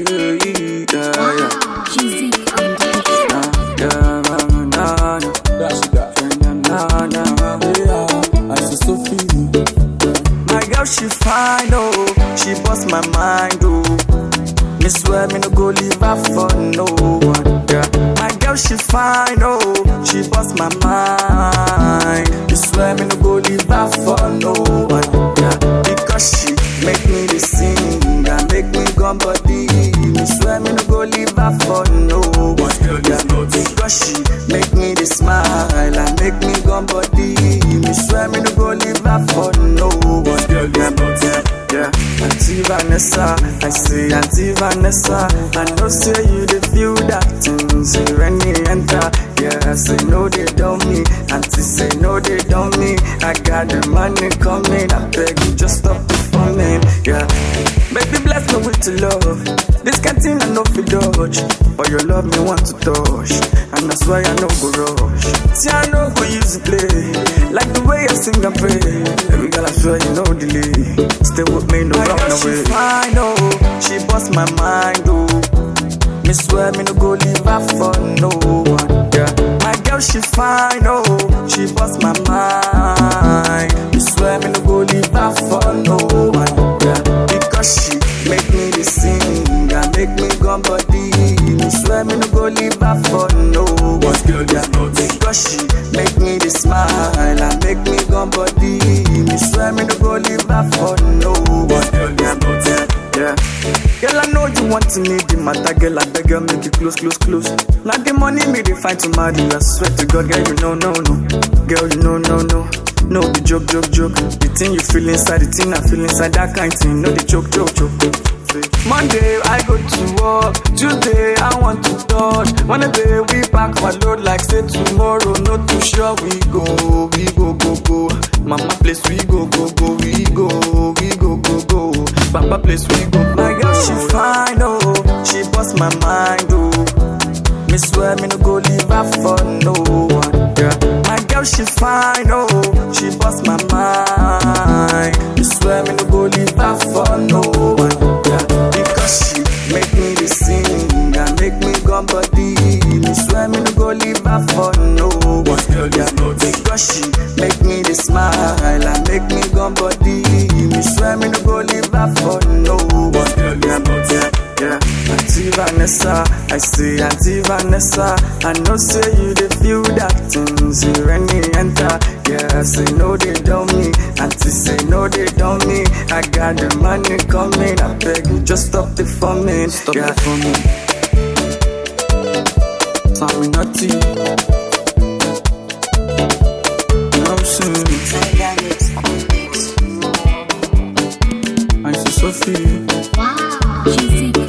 Yeah, yeah, yeah. Cheesy on the Nah, yeah, nah, nah, nah. That's that. Nah, nah, nah. Yeah, I see Sophie. My girl, she fine, oh. She bust my mind, oh. Me swear me no go leave her for no one. Yeah. My girl, she fine, oh. She bust my mind. Me swear me no go leave her for no one. Yeah. Because she make me the sing and make me gum body. Me swear me no go leave her for no one. Yeah. Because she make me the smile and make me gum body. Me swear me no go leave her for no one. Yeah. Yeah. Yeah, Auntie Vanessa, I say Auntie Vanessa, I know say you the feel that thing, say when you enter, yeah, say no they don't me, Auntie say no they don't me, I got the money coming, I beg you just stop the forming, yeah, baby bless me with your love, this canteen I know fi dodge, but your love me want to touch, and that's why I no go rush, see I no go use play, like the way I sing and pray, every girl I swear you no delay, stay with me no run away. She fine oh, she bust my mind oh. Me swear me no go leave her for no one. Yeah, my girl she fine oh, she bust my mind. Me swear me no go leave her for no one. Yeah, because she make me the sing and make me gum body. Me swear me no go leave her for no one. Yeah, because she make me the smile and make me gum body. Me swear me no go leave her for no one. Yeah, yeah, yeah. Girl, I know you want to need the matter, girl. I beg you, make you close, close, close. Now the money me they find to marry. I swear to God, girl, you know, no, no. Girl, you know, no, no. No, the joke, joke, joke. The thing you feel inside, the thing I feel inside, that kind thing. No, the joke, joke, joke. Monday I go to work, Tuesday I want to touch. Wednesday we pack my load like say tomorrow. No too sure we go, we go go go. Mama place we go go go, we go, we go go go. Papa place we go. My girl she fine oh, she bust my mind oh. Me swear me no go leave her for no one. Yeah. My girl she fine oh, she bust my mind. Me swear me no go leave her for no one. Yeah. Because she make me the sing and make me gum body. Me swear me no go leave her for no one. Yeah. Because she make me the smile and make me gum body. Me swear me no go leave her for no one. Yeah. Yeah. Yeah, Auntie Vanessa, I say Auntie Vanessa, I know say you the feel that thing, say when you enter, yeah, say no they don't me, Auntie say no they don't me, I got the money coming, I beg you just stop the forming, stop yeah. the forming. Tommy Nutty, you know what I'm saying? I see Sophie. Wow, cheesy